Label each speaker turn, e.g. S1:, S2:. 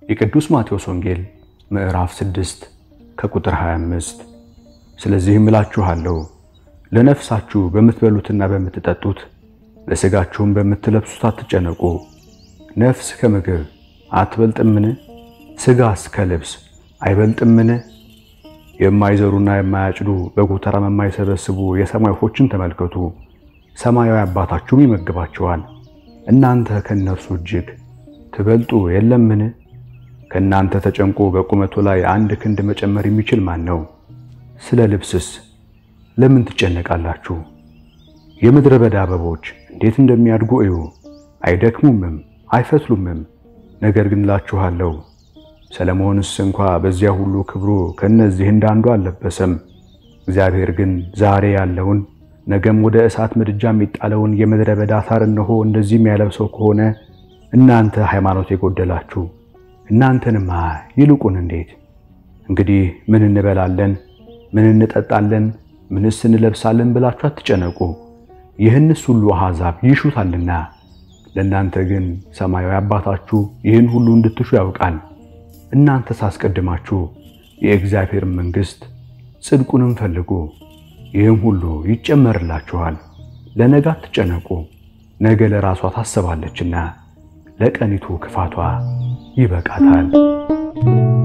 S1: የቅዱስ ማቴዎስ ወንጌል ምዕራፍ 6 ከቁጥር 25 ስለዚህም እላችኋለሁ ለነፍሳችሁ በምትበሉትና በምትጠጡት ለሥጋችሁም በምትለብሱት አትጨነቁ። ነፍስ ከምግብ አትበልጥምን? ሥጋስ ከልብስ አይበልጥምን? የማይዘሩና የማያጭዱ በጎተራም የማይሰበስቡ የሰማይ ወፎችን ተመልከቱ፣ ሰማያዊ አባታችሁም ይመግባቸዋል። እናንተ ከእነርሱ እጅግ ትበልጡ የለምን? ከእናንተ ተጨንቆ በቁመቱ ላይ አንድ ክንድ መጨመር የሚችል ማን ነው? ስለ ልብስስ ለምን ትጨነቃላችሁ? የምድረ በዳ አበቦች እንዴት እንደሚያድጉ እዩ፣ አይደክሙምም አይፈትሉምም። ነገር ግን እላችኋለሁ ሰለሞንስ እንኳ በዚያ ሁሉ ክብሩ ከእነዚህ እንዳንዱ አልለበሰም። እግዚአብሔር ግን ዛሬ ያለውን ነገም ወደ እሳት ምድጃ የሚጣለውን የምድረ በዳ ሣር እነሆ እንደዚህም ያለብሰው ከሆነ እናንተ ሃይማኖት የጎደላችሁ እናንተንማ ይልቁን እንዴት! እንግዲህ ምን እንበላለን፣ ምን እንጠጣለን፣ ምንስ እንለብሳለን ብላችሁ አትጨነቁ። ይህንስ ሁሉ አሕዛብ ይሹታልና ለእናንተ ግን ሰማያዊ አባታችሁ ይህን ሁሉ እንድትሹ ያውቃል። እናንተስ አስቀድማችሁ የእግዚአብሔርን መንግሥት ጽድቁንም ፈልጉ፣ ይህም ሁሉ ይጨመርላችኋል። ለነገ አትጨነቁ፣ ነገ ለራሷ ታስባለችና ለቀኒቱ ክፋቷ ይበቃታል።